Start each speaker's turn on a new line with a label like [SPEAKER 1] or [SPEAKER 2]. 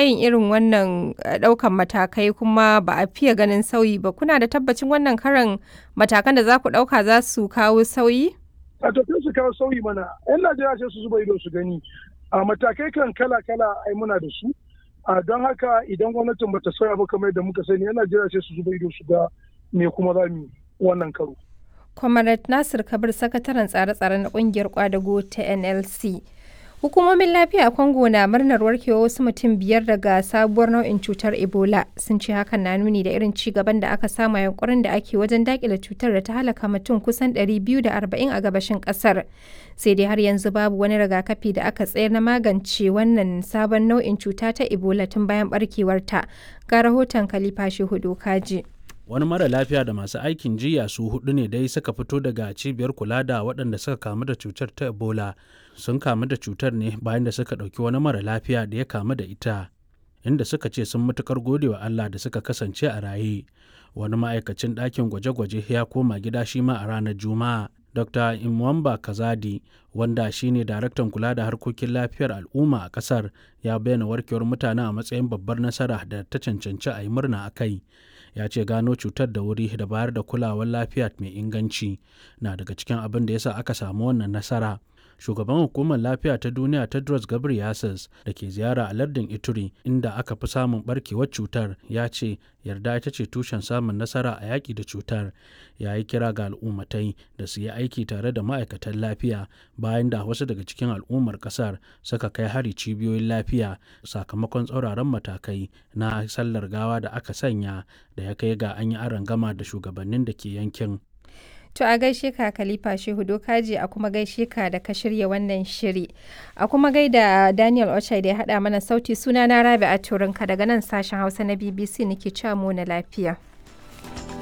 [SPEAKER 1] yin irin wannan ɗaukan matakai kuma ba a fiye ganin sauyi ba. Kuna da tabbacin wannan karon matakan da za ku ɗauka za su kawo sauyi?
[SPEAKER 2] A to su kawo sauyi mana. 'Yan Najeriya sai su zuba ido su gani. A matakai kan kala-kala ai muna da su. A don haka idan gwamnatin bata sauya ba kamar yadda muka sani 'yan Najeriya sai su zuba ido su ga me kuma za mu wannan karo.
[SPEAKER 1] Comrade Nasir Kabir sakataren tsare-tsare na kungiyar kwadago ta NLC. Hukumomin lafiya a Congo na murnar warkewa wasu mutum biyar daga sabuwar nau'in cutar Ebola sun ce hakan na nuni da irin ci gaban da aka samu yankurin da ake wajen dakile cutar da ta halaka mutum kusan 240 a gabashin kasar. Sai dai har yanzu babu wani rigakafi da aka tsayar na magance wannan sabon nau'in cuta ta Ebola tun bayan barkewarta. Ga rahoton Khalifa Shehu Kaji.
[SPEAKER 3] wani mara lafiya da masu aikin jiya su hudu ne dai suka fito daga cibiyar kula da waɗanda suka kamu da cutar ta ebola sun kamu da cutar ne bayan da suka ɗauki wani mara lafiya da ya kamu da ita inda suka ce sun matukar gode wa allah da suka kasance a raye wani ma'aikacin ɗakin gwaje-gwaje ya koma gida shi ma a ranar juma'a dr imwamba kazadi wanda shine daraktan kula da harkokin lafiyar al'umma a kasar ya bayyana warkewar mutane a matsayin babbar nasara da ta cancanci a yi murna a kai ya ce gano cutar da wuri da bayar da kulawar lafiya mai inganci na daga cikin abin da yasa aka samu wannan nasara shugaban hukumar lafiya ta duniya tedros ghebreyesus da ke ziyara a lardin ituri inda aka fi samun barkewar cutar ya ce yarda ita ce tushen samun nasara a yaƙi da cutar ya yi kira ga al'ummatai da su yi aiki tare da ma'aikatan lafiya bayan da wasu daga cikin al'ummar ƙasar suka kai hari cibiyoyin lafiya sakamakon tsauraran matakai na sallar gawa da aka sanya da ya kai ga an yi gama da shugabannin da ke yankin
[SPEAKER 1] To a gaishe ka Khalifa Shehu Dokaji a kuma gaishe ka da ka shirya wannan shiri. A kuma gaida Daniel Ochai da ya haɗa mana sauti suna na Rabi a Turinka daga nan sashen Hausa na BBC nake cewa mu na lafiya.